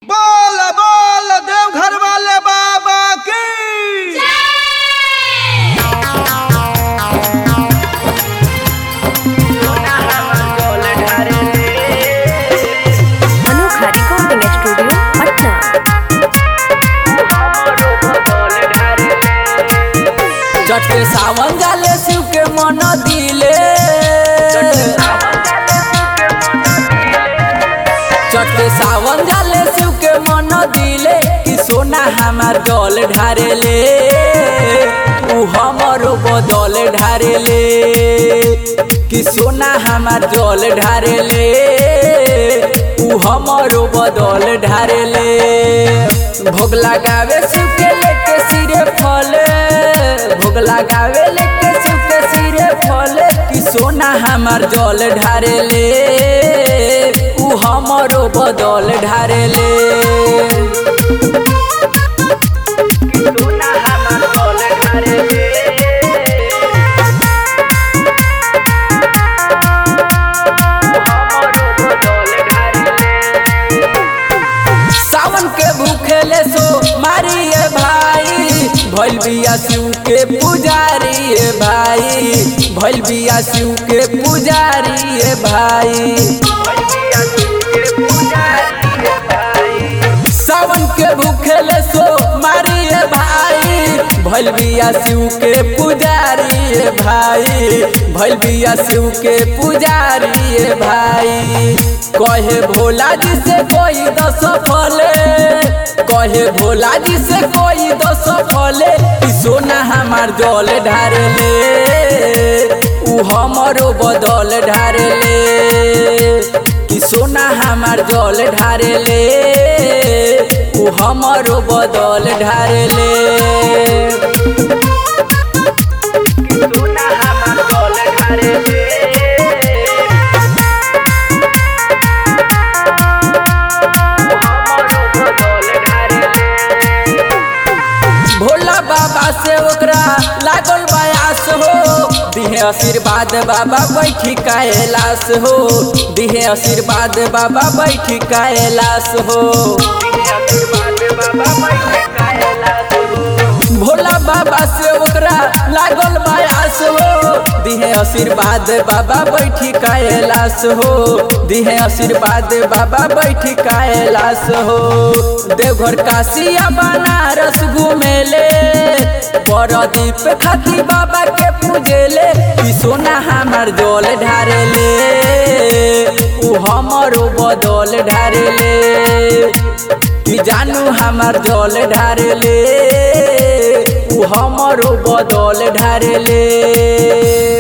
बोल बोल देवघर वाले बाबा की अनोखा रिकॉर्डिंग स्टूडियो पटना चटे सावन जाले शिव के मन दिले चटे सावन जाले शिव के मन दिले कि सोना हमार जल ढारेले उ हमरो बदल ढारेले कि सोना हमार जल ढारेले उ हमरो बदल ढारेले भोग लगावे शिव के लेके सिरे फले भोग लगावे लेके शिव के सिरे फले कि सोना हमार जल ढारेले उ हमरो बदल ढारेले सोना हमार जल ढारेले सावन के भूखेले सो मारिए भाई भैल बिया शिव के पुजारी ए भाई भैल बिया शिव के पुजारी ए भाई सावन के भूखेले सो मारिए भाई भैल बिया शिव के पुजारी ए भाई भैल बिया शिव के पुजारी ए भाई कहे भोला जी से कोई दस फले कहे भोला जी से कोई दस फले कि सोना हमार जल ढारेले उ हमरो बदल ढारेले कि सोना हमार जल ढारेले उ हमरो बदल ढारेले सोना हमार जल ढारेले भोला बाबा से ओकरा लागल बयास हो दिहे आशीर्वाद बाबा बैठी कैलाश हो दिहे आशीर्वाद बाबा बैठी कैलाश हो भोला बाबा से ओकरा लागल बयास हो दिहे आशीर्वाद बाबा बैठी कैलाश हो दिहे आशीर्वाद बाबा बैठी कैलाश हो देवघर काशिया बनारस घूमेले बरदीप खाती बाबा के पूजेले कि सोना हमार जल ढारेले उ हमरो बदल ढारेले कि जानू हमार जल ढारेले उ हमरो बदल ढारेले